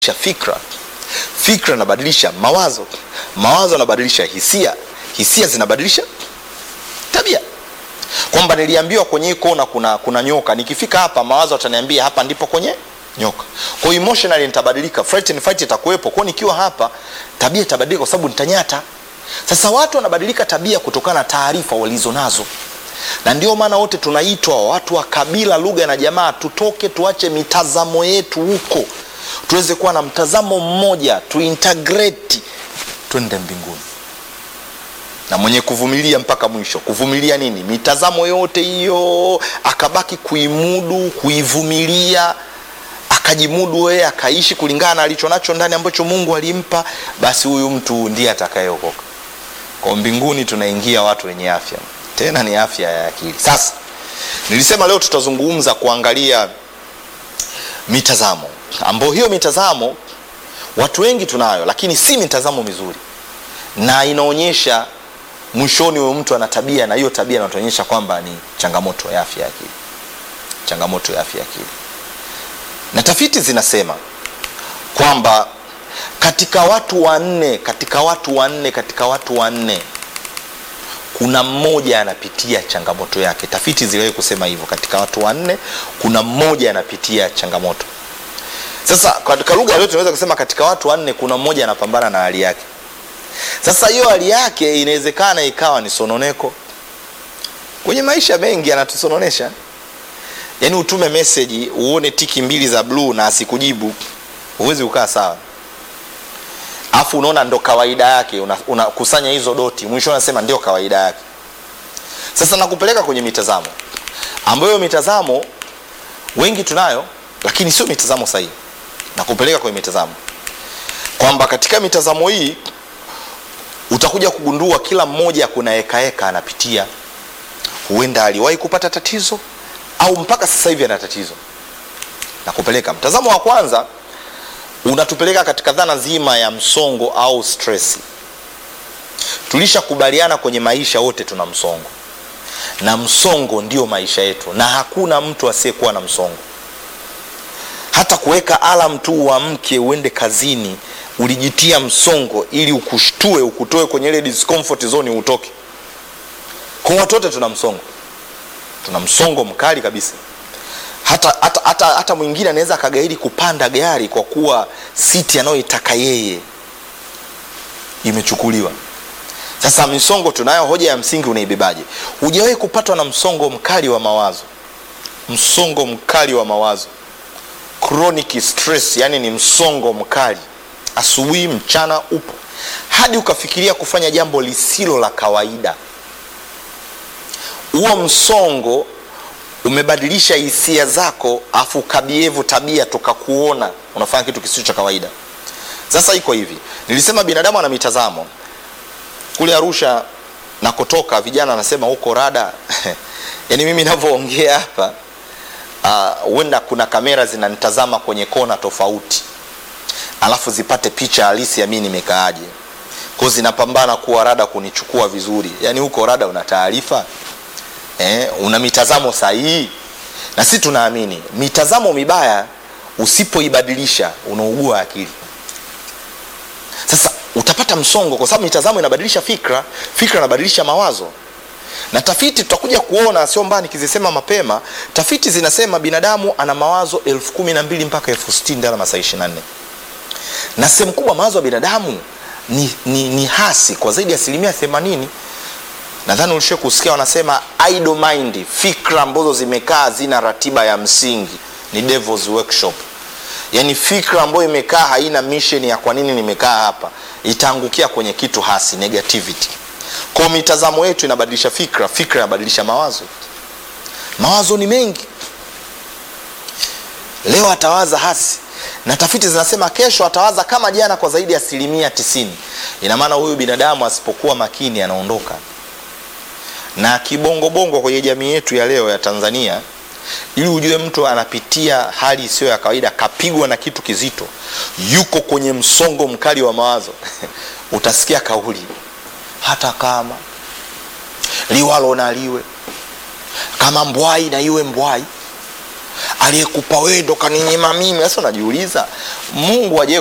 fikra fikra inabadilisha mawazo mawazo yanabadilisha hisia hisia zinabadilisha tabia kwamba niliambiwa kwenye hii kona kuna, kuna nyoka nikifika hapa mawazo ataniambia hapa ndipo kwenye nyoka kwa hiyo emotionally nitabadilika fight and fight itakuwepo kwao nikiwa hapa tabia itabadilika kwa sababu nitanyata sasa watu wanabadilika tabia kutokana na taarifa walizo nazo na ndio maana wote tunaitwa watu wa kabila lugha na jamaa tutoke tuache mitazamo yetu huko tuweze kuwa na mtazamo mmoja tuintegrate twende mbinguni na mwenye kuvumilia mpaka mwisho kuvumilia nini mitazamo yote hiyo akabaki kuimudu kuivumilia akajimudu yeye akaishi kulingana na alicho nacho ndani ambacho mungu alimpa basi huyu mtu ndiye atakayeokoka kwa mbinguni tunaingia watu wenye afya tena ni afya ya akili sasa nilisema leo tutazungumza kuangalia mitazamo ambayo hiyo mitazamo watu wengi tunayo lakini si mitazamo mizuri na inaonyesha mwishoni huyo mtu ana tabia na hiyo tabia inatuonyesha kwamba ni changamoto ya afya ya akili changamoto ya afya ya akili na tafiti zinasema kwamba katika watu wanne katika watu wanne katika watu wanne kuna mmoja anapitia changamoto yake tafiti ziliwahi kusema hivyo katika watu wanne kuna mmoja anapitia changamoto sasa katika lugha yote tunaweza kusema katika watu wanne kuna mmoja anapambana na hali yake sasa hiyo hali yake inawezekana ikawa ni sononeko kwenye maisha mengi anatusononesha yaani utume meseji uone tiki mbili za bluu na asikujibu huwezi ukaa sawa afu unaona ndo kawaida yake unakusanya una hizo doti mwisho unasema ndio kawaida yake sasa nakupeleka kwenye mitazamo ambayo mitazamo wengi tunayo lakini sio mitazamo sahihi nakupeleka kwenye mitazamo kwamba katika mitazamo hii utakuja kugundua kila mmoja kuna hekaheka anapitia huenda aliwahi kupata tatizo au mpaka sasa hivi ana tatizo nakupeleka mtazamo wa kwanza unatupeleka katika dhana nzima ya msongo au stresi tulishakubaliana kwenye maisha wote tuna msongo na msongo ndio maisha yetu na hakuna mtu asiyekuwa na msongo hata kuweka alam tu uamke uende kazini ulijitia msongo ili ukushtue ukutoe kwenye ile discomfort zone utoke kwa watu wote tuna msongo tuna msongo mkali kabisa hata hata hata, hata mwingine anaweza akagairi kupanda gari kwa kuwa siti anayoitaka yeye imechukuliwa sasa misongo tunayo hoja ya msingi unaibebaje hujawahi kupatwa na msongo mkali wa mawazo msongo mkali wa mawazo chronic stress yani ni msongo mkali asubuhi mchana upo hadi ukafikiria kufanya jambo lisilo la kawaida huo msongo umebadilisha hisia zako afu ukabievu tabia tukakuona unafanya kitu kisicho cha kawaida sasa iko hivi nilisema binadamu ana mitazamo kule arusha nakotoka vijana anasema huko rada yaani mimi navyoongea hapa huenda uh, kuna kamera zinanitazama kwenye kona tofauti alafu zipate picha halisi ya mi nimekaaje ko zinapambana kuwa rada kunichukua vizuri yaani huko rada una taarifa eh, una mitazamo sahihi na si tunaamini mitazamo mibaya usipoibadilisha unaugua akili sasa utapata msongo kwa sababu mitazamo inabadilisha fikra fikra inabadilisha mawazo na tafiti tutakuja kuona sio mbaya nikizisema mapema tafiti zinasema binadamu ana mawazo elfu kumi na mbili mpaka elfu sitini ndani ya masaa ishiri na nne na sehemu kubwa mawazo ya binadamu ni, ni, ni hasi kwa zaidi ya asilimia themanini nadhani ulishie kusikia wanasema idle mind fikra ambazo zimekaa zina ratiba ya msingi ni devils workshop yaani fikra ambayo imekaa haina mission ya kwa nini nimekaa hapa itaangukia kwenye kitu hasi negativity kwa mitazamo yetu inabadilisha fikra fikra inabadilisha mawazo mawazo ni mengi leo atawaza hasi na tafiti zinasema kesho atawaza kama jana kwa zaidi ya asilimia tisini ina maana huyu binadamu asipokuwa makini anaondoka na kibongobongo kwenye jamii yetu ya leo ya tanzania ili ujue mtu anapitia hali isiyo ya kawaida kapigwa na kitu kizito yuko kwenye msongo mkali wa mawazo utasikia kauli hata kama liwalo na liwe kama mbwai na iwe mbwai aliyekupa wewe ndo kaninyima mimi sasa unajiuliza mungu aje